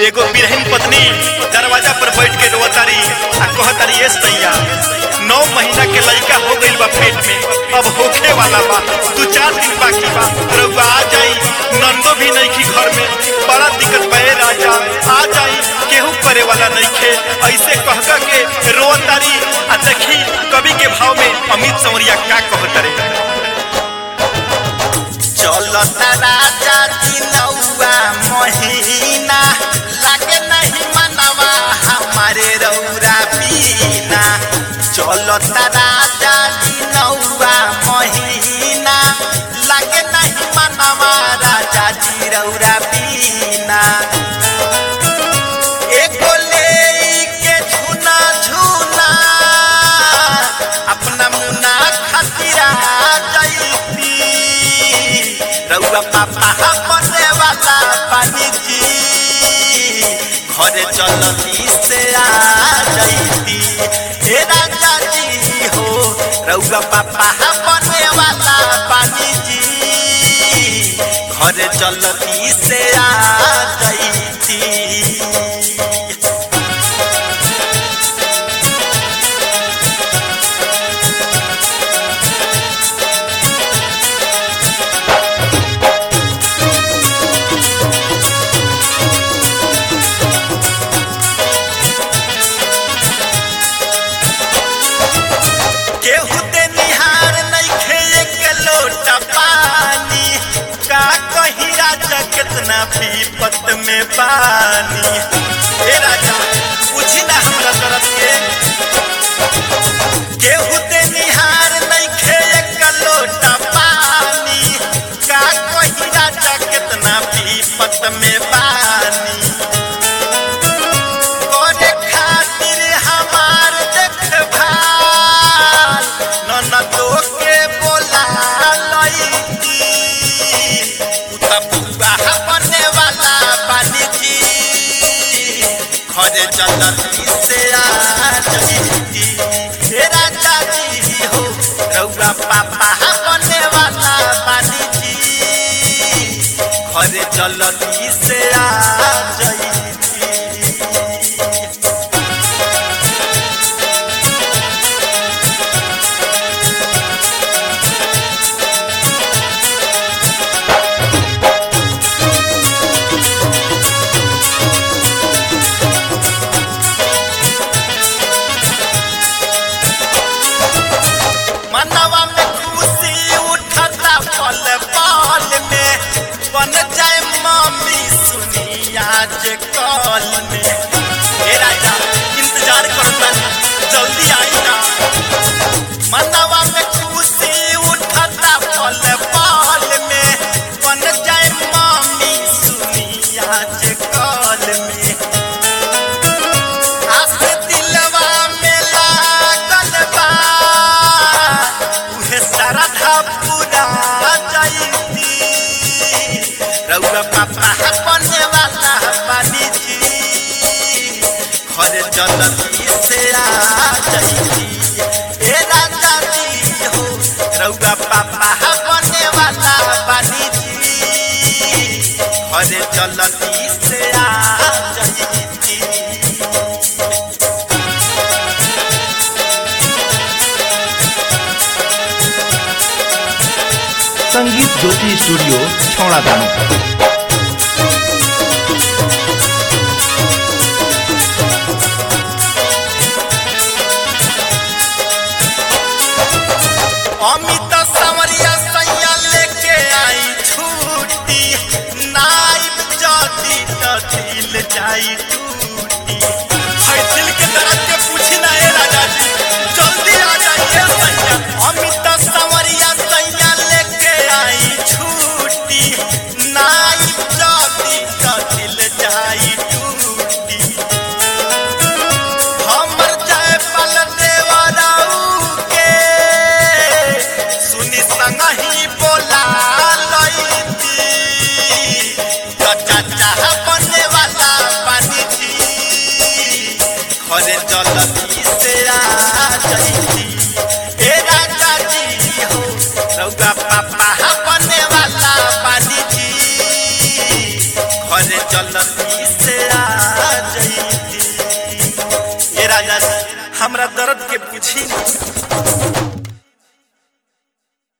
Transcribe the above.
एगो बिरहन पत्नी दरवाजा पर बैठ के रोतारी आ कहतारी ए सैया नौ महीना के लड़का हो गइल बा पेट में अब होखे वाला बा दू चार दिन बाकी बा रउआ आ जाई नंदो भी नहीं की घर में बड़ा दिक्कत बा ए राजा आ जाई केहू करे वाला नहीं खे ऐसे कह कह के रोतारी आ देखी कवि के भाव में अमित सौरिया का कहतारे चलता राजा जी नौआ महीना लागे नहीं मनवा हमारे रौरा पीना चलता राजा जी नौआ महीना लागे नहीं मनवा राजा जी रौरा पीना एगो लेके झूना झूना अपना मुना खातिर आ जईती रउआ पापा बने वाला पानी जी घरे चलती से आ जईती हे राजा जी हो रउआ पापा बने वाला पानी जी घरे चलती से आ जईती केहू ते निहार नइखे एक लोटा पानी का कही राजा कितना विपत में पानी ए राजा पूछी ना हमरा तरफ के केहू ते निहार नइखे एक लोटा पानी का कही राजा कितना विपत में पानी करे खातिर हमार देखभाल ननदो के बोला लईती उता पुआ बने वाला पानी जी घरे चलती से आ जईती हे राजा जी हो रउआ पापा बने वाला पानी जी घरे चलती से आ जईती मनवा में खुशी उठता पल पल में बन जाए मम्मी सुनी आज कल में हे राजा इंतजार करता जल्दी आई ना मनवा में खुशी उठता पल पल में बन जाए मम्मी सुनी आज कल में आस दिलवा में लागल बा उहे श्रद्धा पूरा जईती रउआ पापा बने वाला बानी जी घर जलती से आ जईती हे राजा जी हो रउआ पापा बने वाला बानी जी घर जलती से आ जईती संगीत ज्योति स्टूडियो छौड़ा दानो अमित सावरिया सैया लेके आई छूटी नाइब जदी तथिल जाई टूटी है दिल के दर्द के पूछी ना ए राजा जी जल्दी आ जाइए सैया अमित सावरिया सैया लेके आई छूटी नाइब घरे जल्दी से आ जईती ए राजा हमरा दर्द के बुझी